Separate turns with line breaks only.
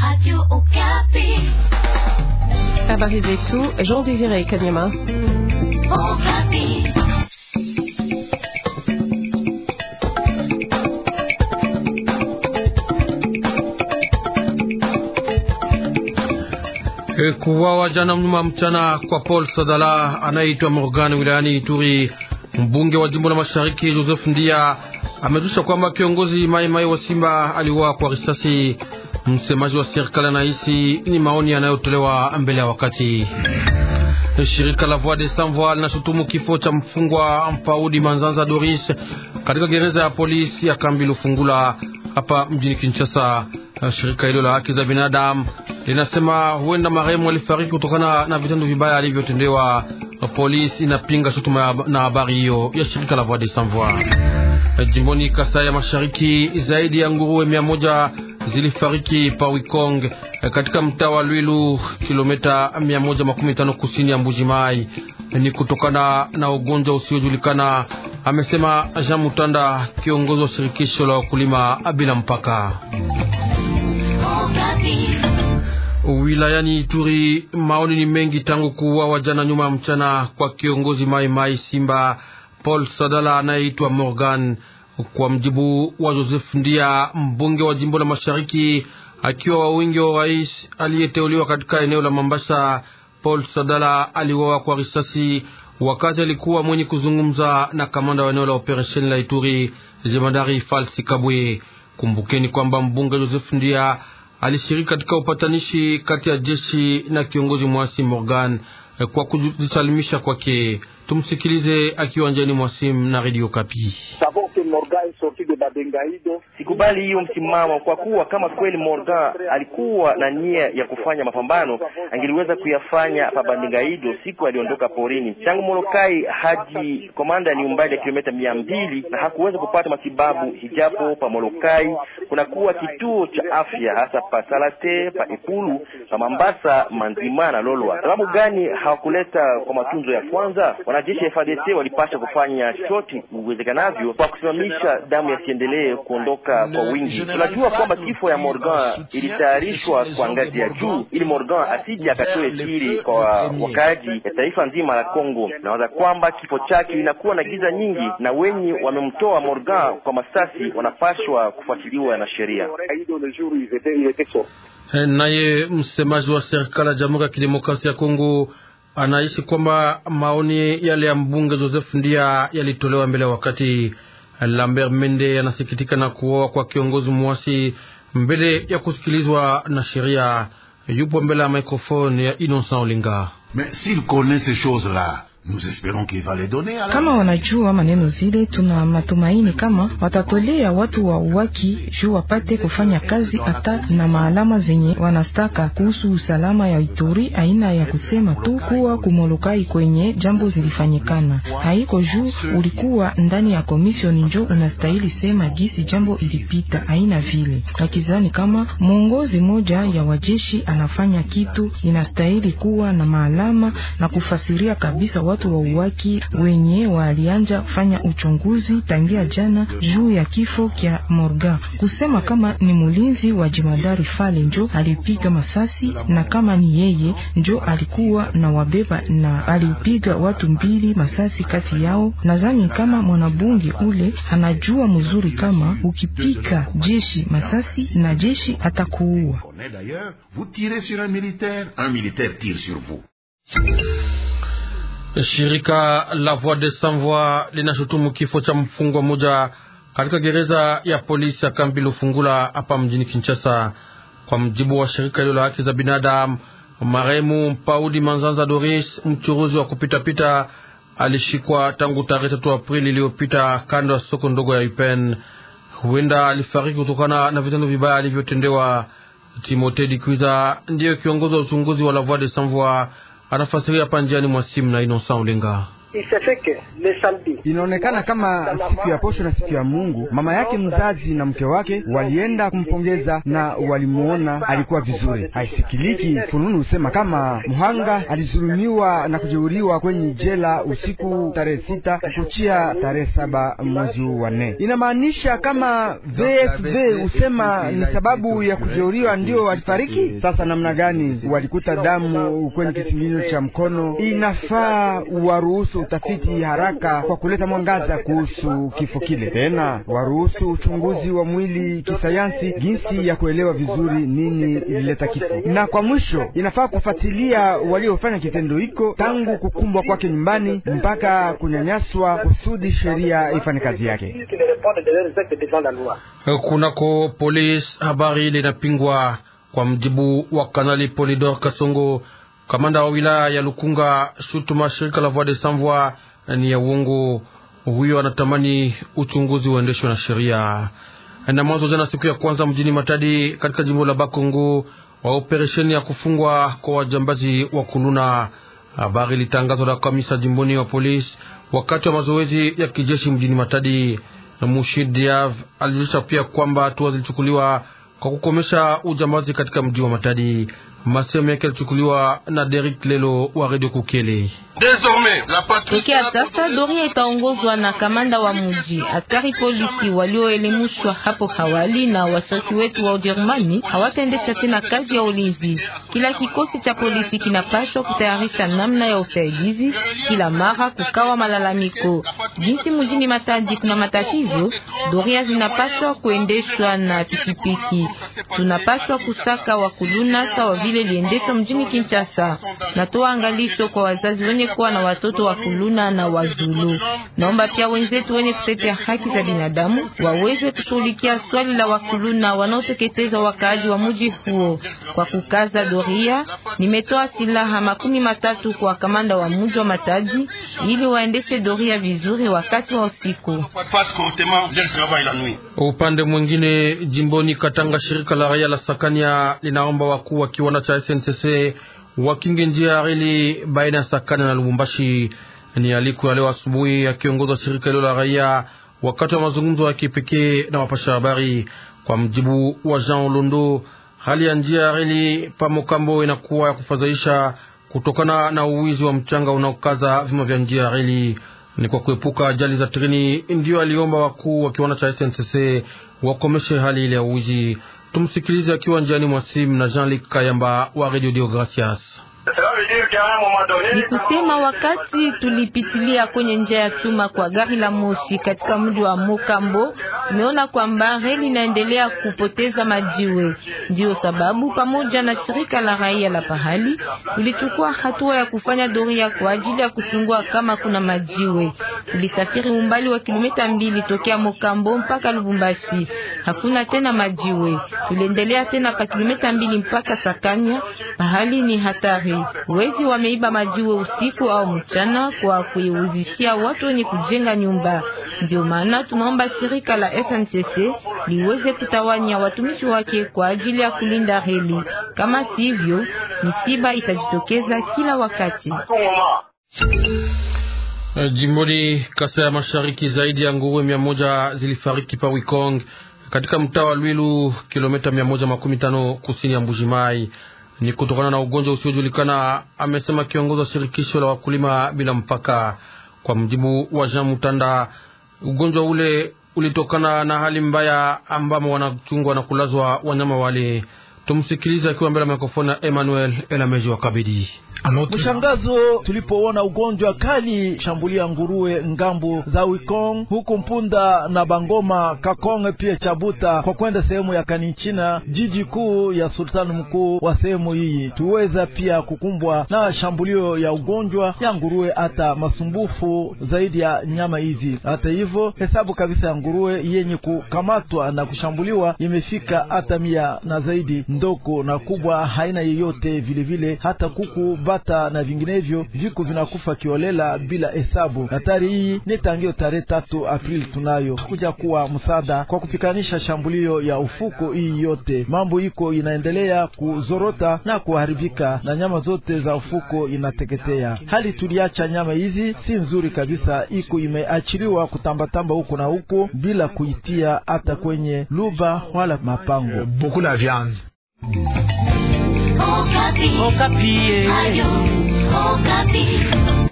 Habari zetu Jean Désiré Kanyama.
Kuwawa jana mnyuma mchana kwa Paul Sadala anayeitwa Morgan wilayani Ituri. Mbunge wa jimbo la Mashariki Joseph Ndia amezusha kwamba kiongozi Mai Mai wa Simba aliuawa kwa risasi. Msemaji wa serikali anahisi ni maoni yanayotolewa mbele ya wakati. Shirika la Voix des Sans Voix linashutumu kifo cha mfungwa Mpaudi Manzanza Doris katika gereza ya polisi ya kambi Lufungula hapa mjini Kinshasa. Shirika hilo la haki za binadamu linasema huenda marehemu alifariki kutokana na vitendo vibaya alivyotendewa. Polisi inapinga shutuma na habari hiyo ya shirika la Voix des Sans Voix. Jimboni Kasai ya Mashariki, zaidi ya nguruwe mia moja zilifariki pa Wikong katika mtaa wa Lwilu, kilomita mia moja makumi tano kusini ya Mbuji Mai. Ni kutokana na ugonjwa usiojulikana, amesema Jean Mutanda, kiongozi wa shirikisho la wakulima bila mpaka wilayani Ituri. Maoni ni mengi tangu kuuawa jana nyuma ya mchana kwa kiongozi Mai Mai Simba Paul Sadala anayeitwa Morgan. Kwa mjibu wa Joseph Ndia, mbunge wa jimbo la Mashariki, akiwa wa wingi wa rais aliyeteuliwa katika eneo la Mambasa, Paul Sadala aliuawa kwa risasi wakati alikuwa mwenye kuzungumza na kamanda wa eneo la operesheni la Ituri, jemadari Falsi Kabwe. Kumbukeni kwamba mbunge Joseph Ndia alishiriki katika upatanishi kati ya jeshi na kiongozi mwasi Morgan kwa kujisalimisha kwake. Tumsikilize akiwa njani mwasim na Radio Kapi.
Sikubali hiyo msimamo, kwa kuwa kama kweli Morgan alikuwa na nia ya kufanya mapambano angeliweza kuyafanya pa Bandingaido siku aliondoka porini. Tangu Molokai hadi Komanda ni umbali ya kilomita mia mbili na hakuweza kupata matibabu, hijapo pa Molokai kunakuwa kituo cha afya hasa pa Salate, pa Epulu, pa Mambasa, Manzima na Lolwa. Sababu gani hawakuleta kwa matunzo ya kwanza? Wanajeshi ya FARDC walipasha kufanya chote uwezekanavyo kwa kusimamisha damu yasiendelee kuondoka kwa wingi. Tunajua kwamba kifo ya Morgan ilitayarishwa kwa ngazi ya juu, ili Morgan asije akatoe siri kwa wakaji ya taifa nzima la Kongo. Nawaza kwamba kifo chake inakuwa na giza nyingi, na wenye wamemtoa Morgan kwa masasi wanapashwa kufuatiliwa na sheria.
Naye msemaji wa serikali ya Jamhuri ya Kidemokrasia ya Kongo anaishi kwamba maoni yale ya mbunge Joseph Ndia yalitolewa mbele ya wakati. Lambert Mende anasikitika na kuoa kwa kiongozi mwasi mbele ya kusikilizwa na sheria. Yupo mbele ya microphone ya Innocent Olinga.
Kama wanajua maneno zile, tuna matumaini kama watatolea watu wa uwaki juu wapate kufanya kazi hata na maalama zenye wanastaka kuhusu usalama ya Ituri. Aina ya kusema tu kuwa kumolokai kwenye jambo zilifanyikana haiko juu ulikuwa ndani ya komisioni njo unastahili sema gisi jambo ilipita, aina vile akizani kama mwongozi moja ya wajeshi anafanya kitu, inastahili kuwa na maalama na kufasiria kabisa watu wa uwaki wenye walianja fanya uchunguzi tangia jana juu ya kifo kya Morgan, kusema kama ni mulinzi wa jimadari Fale njo alipiga masasi na kama ni yeye njo alikuwa na wabeba na alipiga watu mbili masasi kati yao. Nadhani kama mwanabunge ule anajua mzuri kama ukipika jeshi masasi na jeshi atakuua.
Shirika la Voix des Sans Voix linashutumu kifo cha mfungwa mmoja katika gereza ya polisi ya kambi Lufungula hapa mjini Kinshasa. Kwa mjibu wa shirika hilo la haki za binadamu, marehemu Mpaudi Manzanza Doris, mchuruzi wa kupitapita, alishikwa tangu tarehe tatu Aprili iliyopita kando ya soko ndogo ya Upen. Huenda alifariki kutokana na vitendo vibaya alivyotendewa. Timote Dikwiza ndiyo kiongozi wa uchunguzi wa la Voix des Sans Voix anafasiria hapa njiani mwa simu na Innocent Ulenga.
Inaonekana kama siku ya posho na siku ya Mungu, mama yake mzazi na mke wake walienda kumpongeza na walimuona alikuwa vizuri. Haisikiliki fununu husema kama mhanga alizulumiwa na kujeuriwa kwenye jela usiku tarehe sita kukuchia tarehe saba mwezi wa nne. Inamaanisha kama VFV husema ni sababu ya kujeuriwa ndio walifariki. Sasa namna gani walikuta damu kwenye kisingizio cha mkono? Inafaa waruhusu utafiti haraka kwa kuleta mwangaza kuhusu kifo kile, tena waruhusu uchunguzi wa mwili kisayansi, jinsi ya kuelewa vizuri nini ilileta kifo, na kwa mwisho inafaa kufuatilia waliofanya kitendo hiko tangu kukumbwa kwake nyumbani mpaka kunyanyaswa, kusudi sheria ifanye kazi yake.
Kunako polisi habari linapingwa. Kwa mjibu wa Kanali Polidor Kasongo, kamanda wa wilaya ya Lukunga, shutuma shirika la Voix des Sans Voix ni ya uongo. Huyo anatamani uchunguzi uendeshwe na sheria. Na mwanzo jana, siku ya kwanza mjini Matadi katika jimbo la Bakongo, wa operesheni ya kufungwa kwa wajambazi wa kununa. Habari litangazwa na kamisa jimboni wa polisi wakati wa mazoezi ya kijeshi mjini Matadi. Mushid Diav alijulisha pia kwamba hatua zilichukuliwa kwa kukomesha ujambazi katika mji wa Matadi. Masemo yake yalichukuliwa na Derek Lelo wa Radio Kukele.
Tokea sasa doria itaongozwa na kamanda wa mji. Askari polisi walioelimishwa hapo awali na washiriki wetu wa Ujerumani hawataendesha tena kazi ya ulinzi. Kila kikosi cha polisi kinapaswa kutayarisha namna ya usaidizi kila mara kukawa malalamiko. Jinsi mjini Matadi kuna matatizo, doria zinapaswa kuendeshwa na pikipiki. Tunapaswa kusaka wakuluna sawa vile liendeshwa mjini Kinshasa. Natoa angalisho kwa wazazi wenye kuwa na watoto wa kuluna na wazulu. Naomba pia wenzetu wenye kutetea haki za binadamu waweze kushughulikia swali la wakuluna wanaoteketeza wakaaji wa mji huo. Kwa kukaza doria, nimetoa silaha makumi matatu kwa kamanda wa mji wa Matadi ili waendeshe doria vizuri wakati wa usiku.
Upande mwingine, jimboni Katanga, shirika la raia la Sakania linaomba wakuu wa kiwanda cha SNCC wakinge njia ya reli baina ya Sakana na Lubumbashi. Ni aliko ya leo asubuhi akiongozwa shirika hilo la raia wakati wa mazungumzo ya kipekee na wapasha habari. Kwa mjibu wa Jean Londo, hali ya njia ya reli pamokambo inakuwa ya kufadhaisha kutokana na uwizi wa mchanga unaokaza vima vya njia ya reli. Ni kwa kuepuka ajali za treni, ndiyo aliomba wakuu wa kiwanda cha SNCC wakomeshe hali ile ya uwizi. Tumsikilize akiwa njiani mwa simu na Jean-Luc Kayamba wa Radio Dio Gracias.
Ni kusema wakati tulipitilia kwenye njia ya chuma kwa gari la moshi katika mji wa Mokambo, tumeona kwamba reli inaendelea kupoteza majiwe. Ndio sababu pamoja na shirika la raia la pahali tulichukua hatua ya kufanya doria kwa ajili ya kuchungua kama kuna majiwe. Tulisafiri umbali wa kilomita mbili tokea Mokambo mpaka Lubumbashi, hakuna tena majiwe. Tuliendelea tena pa kilomita mbili mpaka Sakanya, pahali ni hatari. Wezi wameiba majiwe usiku au mchana kwa kuiuzishia watu wenye kujenga nyumba. Ndio maana tunaomba shirika la SNCC liweze kutawanya watumishi wake kwa ajili ya kulinda reli. Kama sivyo, misiba itajitokeza kila wakati.
Jimboni Kasai ya Mashariki, zaidi ya nguruwe mia moja zilifariki pa Wikong katika mtaa wa Lwilu, kilomita mia moja makumi tano kusini ya Mbujimai ni kutokana na ugonjwa usiojulikana, amesema kiongozi wa shirikisho la wakulima bila mpaka. Kwa mjibu wa Jean Mutanda, ugonjwa ule ulitokana na hali mbaya ambamo wanachungwa na kulazwa wanyama wale. Tumsikilize akiwa mbele ya mikrofoni ya Emmanuel Elameji wa Kabidi.
Mshangazo tulipoona ugonjwa kali shambulia nguruwe ngambo za Wikong huku Mpunda na Bangoma Kakonge pia Chabuta kwa kwenda sehemu ya Kanichina, jiji kuu ya sultani mkuu wa sehemu hii. Tuweza pia kukumbwa na shambulio ya ugonjwa ya nguruwe, hata masumbufu zaidi ya nyama hizi. Hata hivyo, hesabu kabisa ya nguruwe yenye kukamatwa na kushambuliwa imefika hata mia na zaidi. ndogo na kubwa haina yeyote vilevile vile, hata kuku, bata na vinginevyo viko vinakufa kiolela bila hesabu. Hatari hii ni tangio tarehe tatu Aprili tunayo kuja kuwa msaada kwa kupikanisha shambulio ya ufuko hii yote. Mambo iko inaendelea kuzorota na kuharibika na nyama zote za ufuko inateketea. Hali tuliacha nyama hizi si nzuri kabisa, iko imeachiliwa kutambatamba huko na huko bila kuitia hata kwenye luba wala mapango.
Beaucoup la viande.
Okapi. Okapi. Ayo, Okapi.